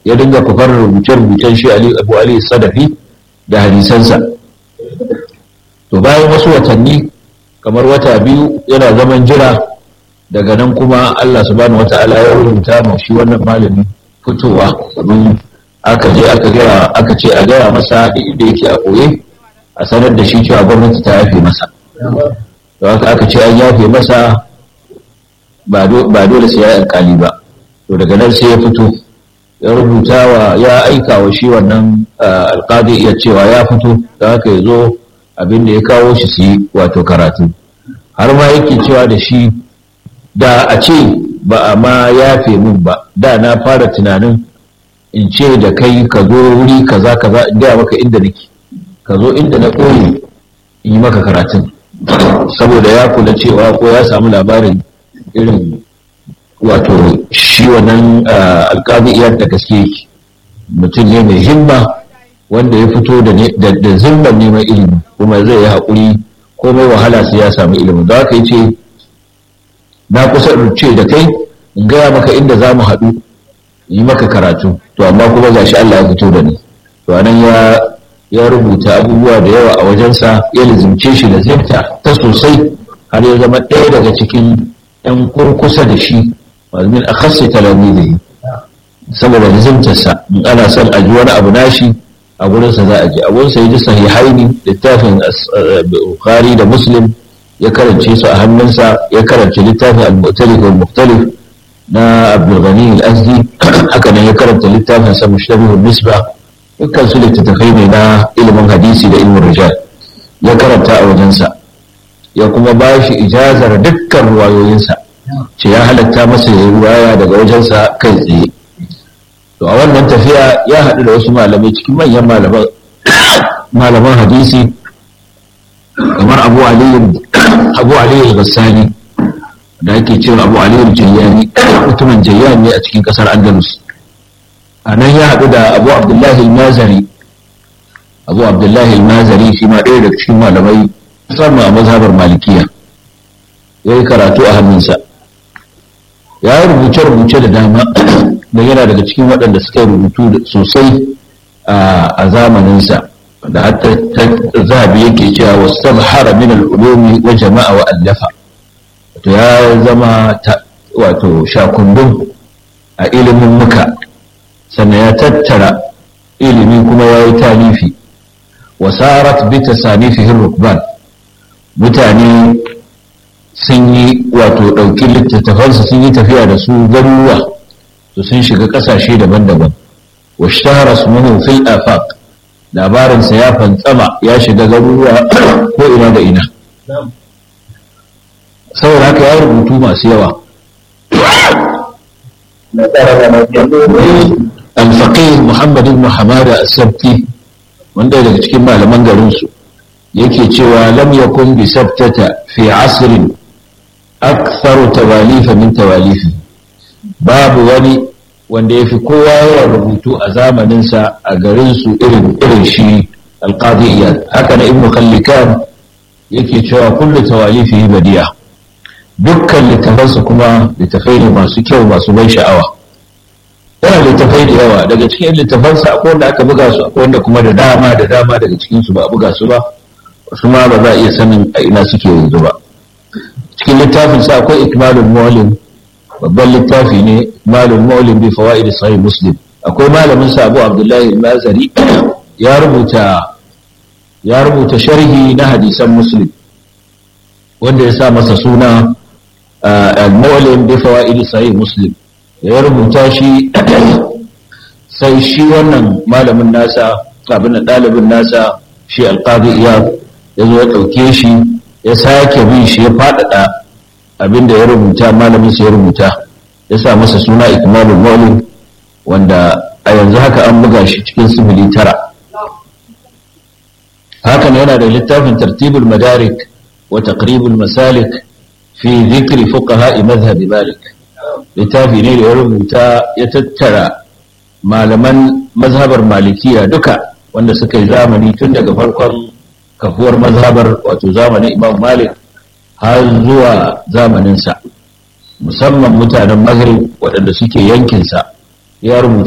ya dinga kufar rubuce-rubucen shi abu ali sadafi da hadisansa to bayan wasu watanni kamar wata biyu yana zaman jira daga nan kuma Allah subhanahu wata'ala ya rubuta ma shi wannan malami fitowa domin aka je aka gaya aka ce a gaya masa inda yake a koye a sanar da shi cewa gwamnati ta yafe masa to haka aka ce an yafe masa ba dole sai ya yi alkali ba to daga nan sai ya fito ya rubuta wa ya aika wa shi wannan alkali iya cewa ya fito da haka ya zo abin da ya kawo shi su yi wato karatu har ma yake cewa da shi da a ce ba a ma yafe min ba da na fara tunanin in ce da kai ka zo wuri kaza kaza in gaya maka inda nake ka zo inda na koyi in yi maka karatun saboda ya kula cewa ko ya samu labarin irin wato shi wannan alƙazi iyar da gaske yake mutum ne mai himma wanda ya fito da zimban neman ilimi kuma zai yi haƙuri komai wahala sai ya samu ilimi da haka ce na kusa ce da kai in gaya maka inda za mu haɗu yi maka karatu to amma kuma gashi Allah ya fito da ni to anan ya ya rubuta abubuwa da yawa a wajensa ya lizimce shi da zibta ta sosai har ya zama ɗaya daga cikin ɗan kurkusa da shi min akhassi talamizihi saboda lizimtarsa in ana son a ji wani abu nashi a gurinsa za a ji a gurinsa ya ji sahihaini littafin bukhari da muslim ya karance su a hannunsa ya karance littafin al-mu'talif wal mukhtalif na abdul ghani al-azdi haka nan ya karanta littafin sa mushtabih nisba dukkan su littattafai ne na ilimin hadisi da ilimin rijal ya karanta a wajensa ya kuma ba shi ijazar dukkan ruwayoyinsa ce ya halatta masa ya yi ruwaya daga wajensa kai tsaye to a wannan tafiya ya haɗu da wasu malamai cikin manyan malaman hadisi kamar abu aliyu abu aliyu bassani da ake cewa abu aliyu jayyani mutumin jayyani ne a cikin kasar andalus a nan ya haɗu da abu abdullahi mazari abu abdullahi mazari shi ma ɗaya daga cikin malamai musamman a mazhabar malikiya ya yi karatu a hannunsa ya yi rubuce-rubuce da dama da yana daga cikin waɗanda suka yi rubutu sosai a zamaninsa da hatta zabi yake cewa wasu hara min al'ulumi wa jama'a wa allafa wato ya zama wato shakundun a ilimin muka sannan ya tattara ilimi kuma ya yi talifi wasarat bi tasanifihin rukban mutane sun yi wato ɗauki littattafansa sun yi tafiya da su garuruwa to sun shiga ƙasashe daban-daban wa shahara sumuhu fil afaq labarinsa ya fantsama ya shiga garuruwa ko ina da ina saboda haka ya rubutu masu yawa alfaƙih muhammad ibn hamada as-sabti wanda daga cikin malaman garinsu yake cewa lam yakun bi sabtata fi asrin aktharu tawalifa min tawalifi babu wani wanda ya fi kowa yawan rubutu a zamaninsa a garinsu irin irin shi alqadi iyad haka na ibnu kallikan yake cewa kullu tawalifi badiya dukkan littafansa kuma littafai ne masu kyau masu ban sha'awa yana littafai da yawa daga cikin littafansa akwai wanda aka buga su akwai wanda kuma da dama da dama daga cikin su ba a buga su ba wasu ma ba za a iya sanin a ina suke yanzu ba cikin littafin sa akwai ikmalul mu'allim babban littafi ne ikmalul mu'allim bi fawaid sahih muslim akwai malamin sa Abu Abdullahi al-Mazari ya rubuta ya rubuta sharhi na hadisan muslim wanda ya sa masa suna al-mu'allim bi fawaid sahih muslim ya rubuta shi sai shi wannan malamin nasa abin da ɗalibin nasa shi alƙadi iya ya zo ya ɗauke shi ya sake bin shi ya faɗaɗa abin da ya rubuta malamin sa ya rubuta ya sa masa suna ikmalul maulid wanda a yanzu haka an buga shi cikin sifili tara hakan yana da littafin tartibul madarik wa taqribul masalik fi dhikri fuqaha madhhab malik littafi ne da ya rubuta ya tattara malaman mazhabar malikiya duka wanda suka yi zamani tun daga farkon kafuwar mazhabar wato zamanin imam malik har zuwa zamaninsa musamman mutanen maghrib waɗanda suke yankinsa ya rubuta